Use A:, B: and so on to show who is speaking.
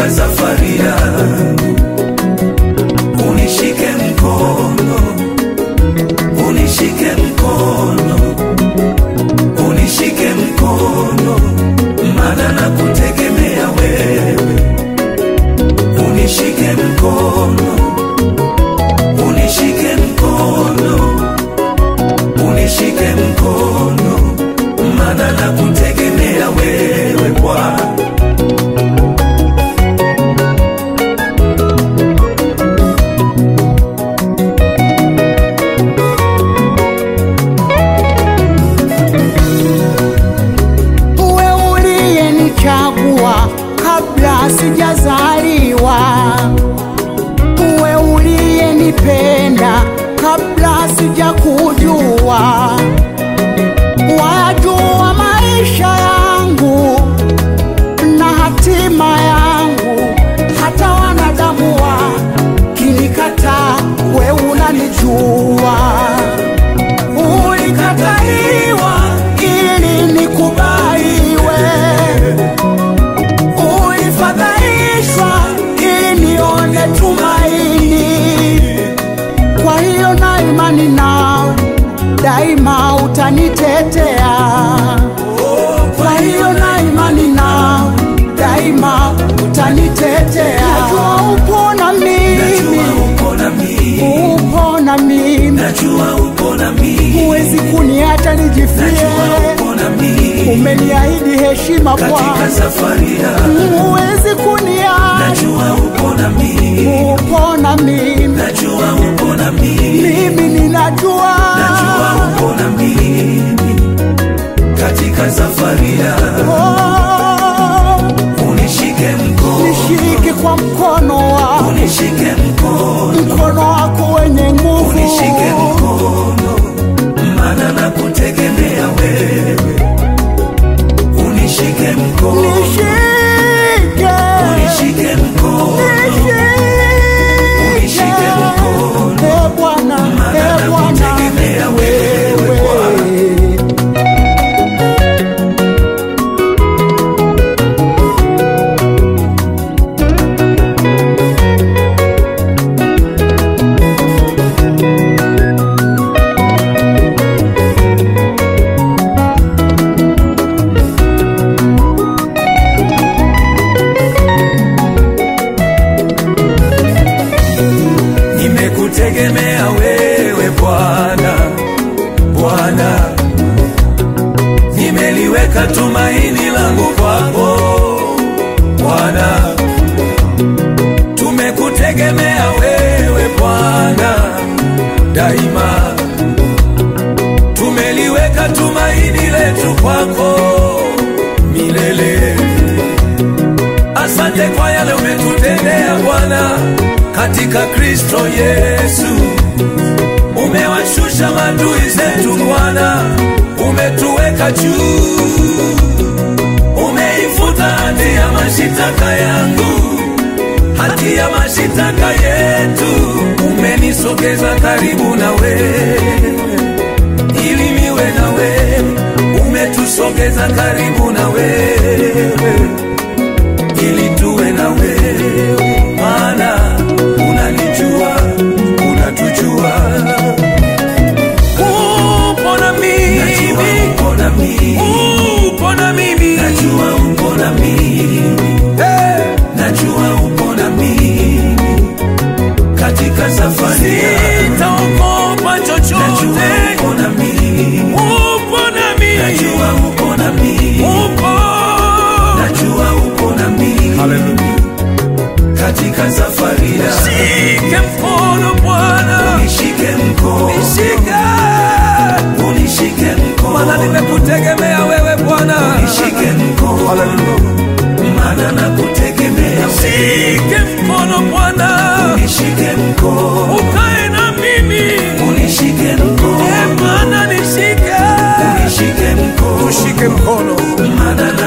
A: katika safari yangu, unishike mkono, unishike mkono, unishike mkono, maana nakutegemea wewe, unishike mkono, unishike mkono, unishike mkono, maana nakutegemea wewe Bwana.
B: Uwe uliyenichagua kabla sijazaliwa, uwe uliyenipenda kabla sijakujua, wajua maisha yangu na hatima yangu, hata wanadamu wakinikataa, we unanijua ulikataliwa ili nikubaliwe, ulifadhaishwa ili nione tumaini. Kwa hiyo na imani nawe daima utanitetea. Kwa hiyo na imani nawe daima utanitetea. Najua upo na mimi,
A: Najua upo na mimi,
B: upo na mimi,
A: najua upo na mimi,
B: huwezi kuniacha nijifie.
A: najua upo na mimi
B: Umeniahidi heshima
A: katika
B: Bwana,
A: safari yangu,
B: huwezi kuniacha.
A: najua upo na mimi,
B: Upo na mimi,
A: najua upo na mimi,
B: mimi ninajua.
A: najua upo na mimi katika safari yangu,
B: Oh,
A: unishike mkono,
B: nishike kwa mkono wako,
A: unishike mkono,
B: mkono wako wenye nguvu.
A: unishike mkono, maana nakutegemea wewe, unishike mkono,
B: Nishike,
A: unishike mkono, unishike mkono,
B: Eh, Bwana,
A: maana
B: eh, Bwana,
A: nakutegemea wewe Bwana.
B: wewe.
A: nimekutegemea wewe Bwana, Bwana, nimeliweka tumaini langu kwako Bwana, tumekutegemea wewe Bwana daima, tumeliweka tumaini letu kwako milele. Asante kwa yale umetutendea Bwana katika Kristo Yesu. Umewashusha maadui zetu Bwana, umetuweka juu, umeifuta hati ya mashitaka yangu, hati ya mashitaka yetu, umenisogeza karibu na wewe ili niwe na wewe, umetusogeza karibu na wewe ili tuwe na wewe, maana unanijua, unatujua. Upo na mimi, upo na mimi, upo na mimi, najua upo na mimi, najua upo na mimi katika safari yangu, sitaogopa chochote, upo na mimi, upo na mimi, najua upo na mimi, upo, najua upo na mimi, haleluya katika safari yangu, shike mkono Bwana, unishike mkono, unishike, unishike mkono, maana nimekutegemea wewe Bwana, unishike mkono, haleluya maana nakutegemea wewe, shike mkono Bwana, unishike mkono, ukae na mimi, unishike mkono, e Bwana nishike, unishike mkono, ushike mkono, maana